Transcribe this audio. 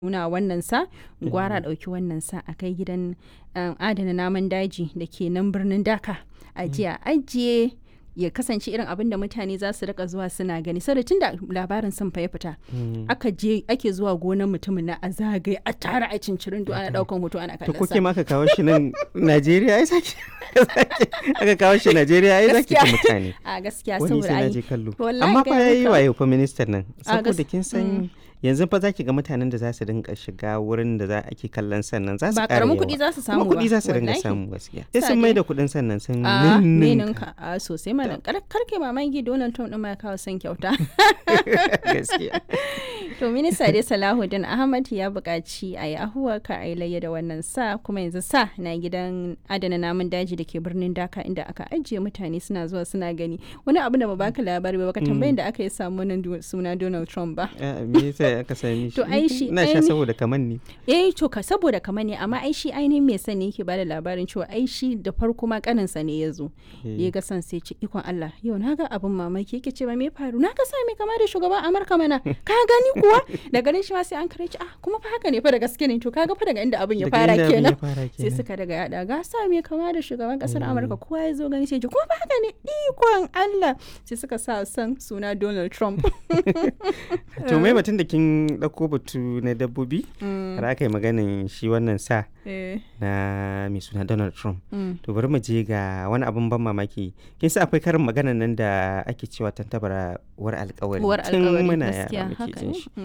nuna wannan sa gwara ɗauki wannan sa a kai gidan um, adana namun daji da ke nan birnin daka a jiya ajiye ya kasance irin abin da mutane za su rika zuwa suna gani saboda tun da labarin sun ya fita aka je ake zuwa gonar mutumin na a zagaye a tara a cincirin ana daukan hoto ana to kallon kuke sa ma aka kawo shi nan Najeriya ai sake aka kawo shi Najeriya ai zaki ta Gaskiya. mutane a gaskiya wani saboda sai na ai je kallo wallahi amma ga fa yayi maka. wayo fa ministan nan A gas- saboda kin san yanzu fa zaki ga mutanen da za su dinga shiga wurin da za ake kallon sannan za su ba ƙara karamin yawa. kuɗi za su samu kuma ba kuɗi za su dinga wallahi. samu gaskiya sai Sa sun dai- mai da kuɗin sannan sun a ninninka. ninka a sosai mana kar karke mamaki Donald Trump din ma ya kawo son kyauta gaskiya to minista dai Salahuddin Ahmad ya buƙaci a yi ahuwa ka a yi layya da wannan sa kuma yanzu sa na gidan adana namun daji da ke birnin Dhaka inda aka ajiye mutane suna zuwa suna gani wani abu da ba baka labari ba baka tambayin da aka yi samu wannan du- suna Donald Trump ba Ah, me yasa aka sami shi To, ai shi- ina sha aini- saboda kaman ni eh to ka saboda kamar ne amma ai shi ainihin mai sani yake bada labarin cewa ai shi da farko ma kaninsa ne ya zo ya ga san sai ce ikon Allah yau na ga abin mamaki yake ce ba me faru na ga sa mai kama da shugaban Amurka mana ka gani kuwa da ganin shi ma sai an kare ci ah kuma fa haka ne fa da gaske ne to kaga fa daga inda abin ya Daga fara inda abin ya kenan fara sai kenan. suka daga yada ga sa mai kama da shugaban kasar Amurka kowa ya zo gani sai ji kuma fa haka ne ikon Allah sai suka sa san suna Donald Trump to mai batun da kin ɗauko batu na dabbobi har aka yi maganin shi wannan sa eh na mai suna Donald Trump mm. to bari mu je ga wani abun ban mamaki kin sa akwai karin maganan nan da ake cewa tantabara war alkawari uwar tun alkawari muna gaskiya yara muke haka jin ne shi